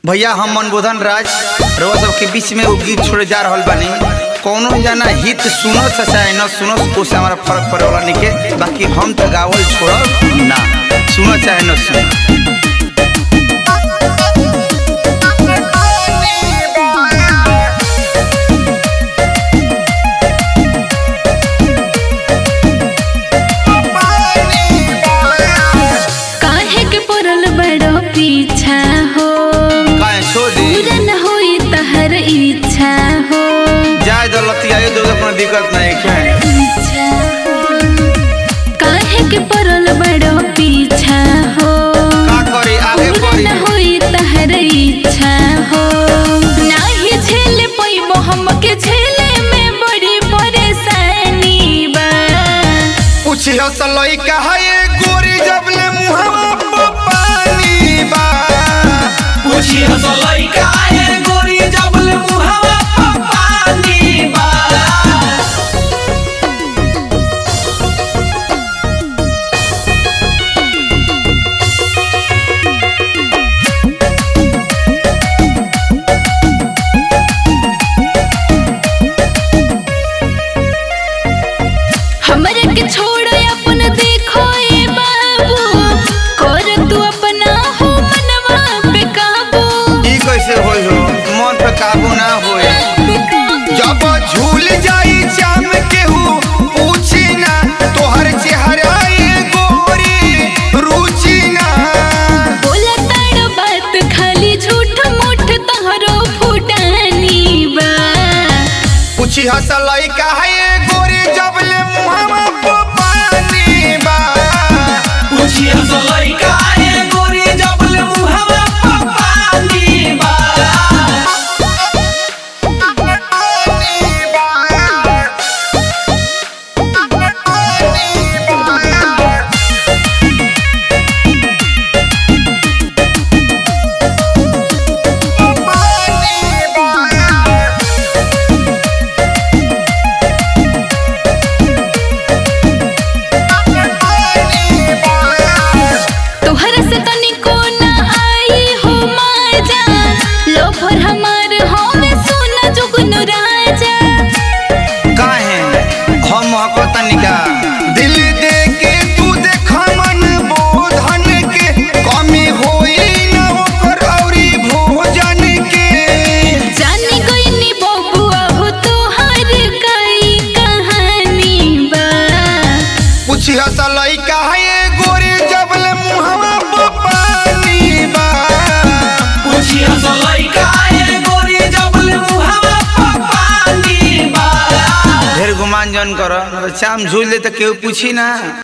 भैया हम मनबोधन राज रउआ सबके बीच में वो गीत छोड़े जा रहल बानी कौनो जना हित सुनत से चाहे न सुनत उससे हमारा फर्क पड़े वाला निके बाकी हम तो गावल छोड़ब ना सुनत चाहे न सुन काहे के पड़ल बड़ो पीछा हो काहे छोड़ दी पूरा न होई तहर इच्छा हो जाए दौलतिया ये दो अपना दिक्कत नहीं है इच्छा हो। काहे के पड़ल बड़ो पीछा हो का करी आगे पूरा बढ़ी न होई तहर इच्छा हो नाही झेल पैबो हमके झेले में बड़ी परेशानी बा पूछियो सलई कहे गोरी जबले मुहवा पे पानी बा पूछी हसलई काहे गोरी जबल मुहावा पर पानी बा हमरे के छोड़ अपन देखो ए बाबू कर तू अपना हो मनवा पे काबू ई कैसे होई हो मन पे काबू ना होए पे काबू। जब झूल जाई चाम केहू पूछी ना तोहर चेहरा ये गोरी रुचि ना बोला ताड़ बात खाली झूठ मूठ तोहरो फुटानी बा पूछी हसलई कहे गोरी जबले मुहवा पे पानी बा पूछी हसलई काहे गोरी जबल मुहावा पर पानी बा तोहरा से तनिको ना आई हो मजा लोभर हमार हमें सोना जुगन राजा काहे हम महकता निका दिल दे के तू देख मन बोधन के कमी होई न ओकर औरी भोजन के जानी गईनी बबुआ हो तोहर कई कहानी बा पूछी हसलई काहे गोरी जबल मुहवा पे पानी बा पूछी हसलई काहे गोरी जबल मुहावा पर पानी बा ढेर गुमान जन कर चाम झूल दे तो केहू पूछी ना